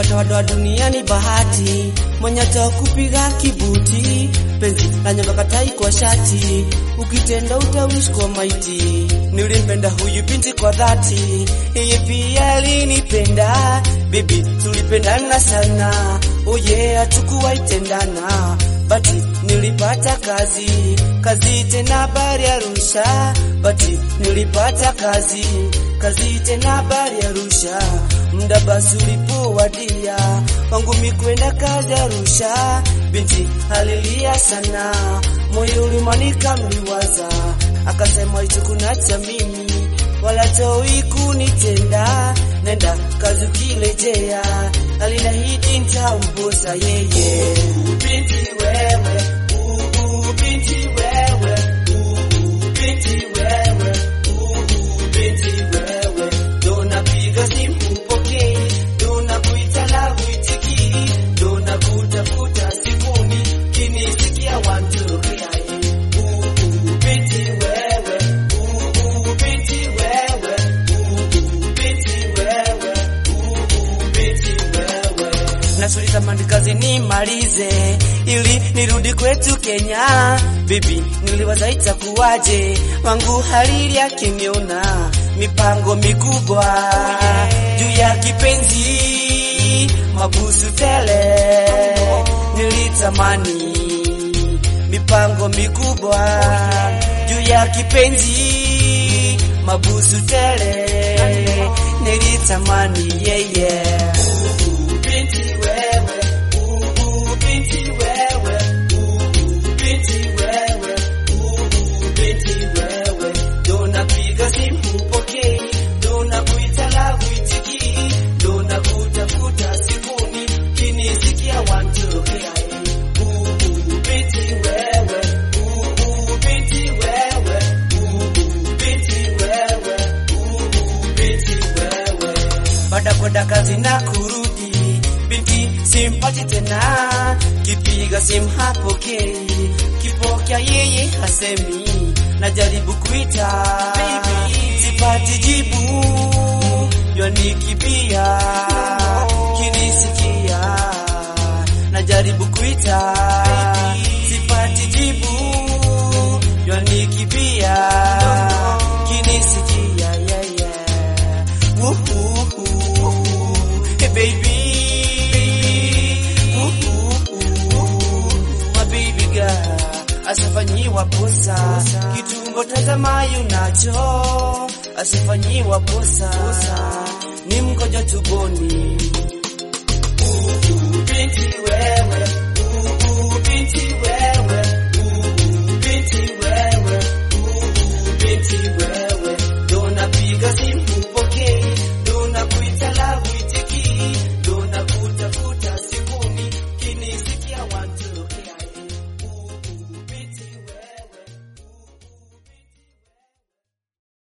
doadoa duniani bahati, mwenye kupiga kibuti, penzi la nyonga katai kwa shati, ukitenda utawish kwa maiti. Nilimpenda huyu binti kwa dhati, yeye pia alinipenda, bibi tulipendana sana, oye hatukuwahi tendana, bati nilipata kazi, kazi tena bari Arusha, bati nilipata kazi, kazi tena bari Arusha, muda basi ulipowadia wangu mikwenda kazi Arusha, binti alilia sana, moyo ulimanika mliwaza, akasema hicho kunacha mimi wala toi kunitenda, nenda kazi ukirejea, alinahidi nitamposa yeye. Binti wewe, uh, binti wewe, uh, binti wewe, uh, binti wewe, ndo napiga simu upokei, ndo nakuita na huitikii, ndo nakutafuta sifuni, kinisikia wantokea uh, binti wewe, uh, binti wewe, uh, binti wewe, uh, binti wewe nasuliza mandikazi nimalize ili nirudi kwetu Kenya. Bibi niliwaza itakuwaje, wangu halili akiniona mipango mikubwa juu ya kipenzi, mabusu tele nilitamani mipango mikubwa juu ya kipenzi, mabusu tele nilitamani yeye yeah, binti wewe, uh, binti wewe, uh, binti wewe, uh, binti wewe, ndo napiga simu upokei, ndo nakuita na huitikii, ndo nakutafuta sifuni, kinisikia wantokea uh, binti wewe, uh, binti wewe, uh, binti wewe, uh, binti wewe baada kwenda kazi na kurudi, binti simpati tena, kipiga simu hapokei, kipokea yeye hasemi, najaribu kuita sipati jibu, yanikibia kinisikia, najaribu kuita sipati jibu, yanikibia kinisikia yeah, yeah. Woo-hoo-hoo. Hey baby, Woo-hoo-hoo. my baby girl, asifanyiwa posa kitungo tazamayo nacho, asifanyiwa posa ni mkojo tuboni, binti we